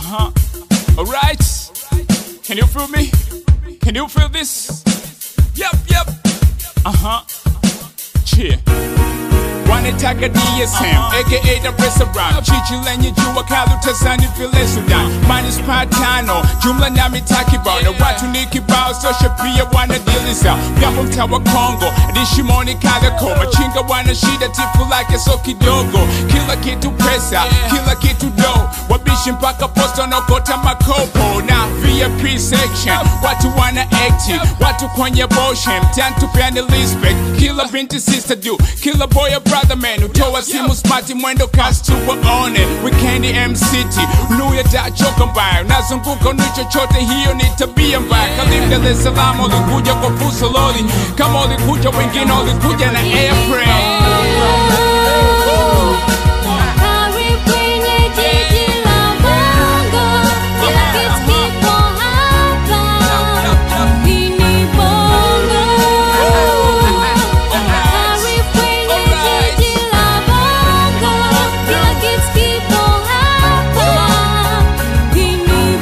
huh. Alright. Can you feel me? Can you feel this? Yep, yep. Uh huh. Cheer. wanitaka DSM aka Dar es Salaam jiji lenye jua kali utazani vile Sudan manispa tano jumla na mitaa kibao na watu ni kibao sosha pia wanadiliza vyambo mtaa wa Kongo dishimoni Kariakoo machinga wana shida tifu lake so kidogo kila kitu pesa kila kitu do wabishi mpaka posta nokota makopo na VIP section watu wana active watu kwenye boshem mtani tupeane respect kila binti sister do kila boy a brother man utoa simu smart mwendo kasi tuwaone weekend MCT luya dachoka mbaya nazunguka ni chochote hiyo ni tabia mbaya karibu Dar es Salaam ulikuja kwa fuso loli kama ulikuja wengine ulikuja na airplane Karibu kwenye jiji la Bongo, kila kitu kipo hapa. Hii ni Bongo. Karibu kwenye jiji la Bongo, kila kitu kipo hapa. Hii ni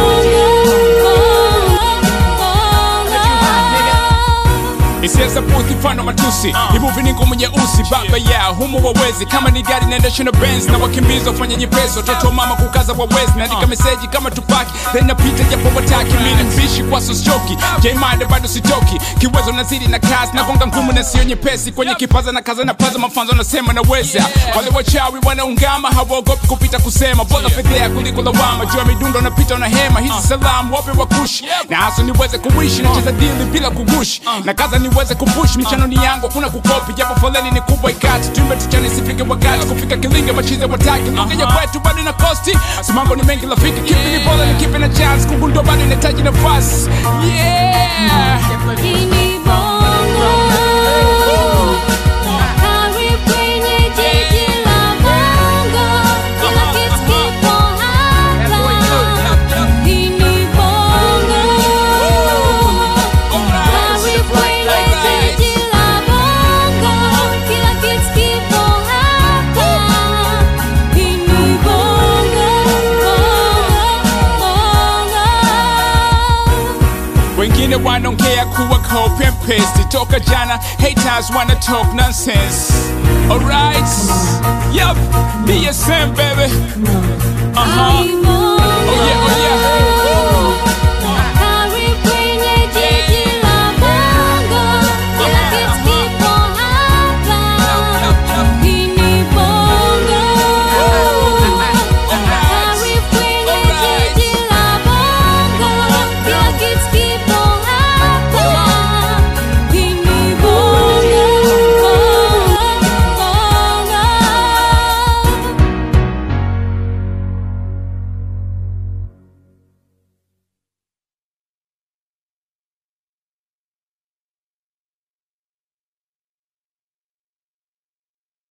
Bongo. Isiasa puthi mfano matusi Imuvi ni ngumu nyeusi baba ya humu wawezi Kama ni gari naendesha na Benz na wakimbiza wafanya nyepesi Watoto wa mama kukaza wawezi Naandika meseji kama tupaki Then napita japo wataki Mini mbishi kwa soschoki Jaimande bado sitoki Kiwezo nazidi na kazi Nagonga ngumu na sio nyepesi Kwenye kipaza na kaza na paza mafanzo nasema naweza Wale wachawi wanaungama hawaogopi kupita kusema Bora fedhea kuliko lawama Jua midundo napita na hema Hizi salamu wape wakushi Na hasa niweze kuishi Nacheza dili bila kugushi Na kaza niweze kupush Michano ni yangu hakuna kukopi Japo foleni ni kubwa ikati Tuimbe tuchane sifike wakati Kufika kilinga machize wataki Lugha ya kwetu bado na kosti Simango ni mengi rafiki Kipi ni bora ni kipi na chance Kugundo bado inahitaji nafasi Yeah Hii ni Bongo. Karibu kwenye jiji la Bongo, kila kitu kipo hapa. Hii ni Bongo. Karibu kwenye jiji la Bongo, kila kitu kipo hapa. Hii ni Bongo. wengine wanaongea kuwa copy and paste toka jana haters wanna talk nonsense alright yep DSM baby uh-huh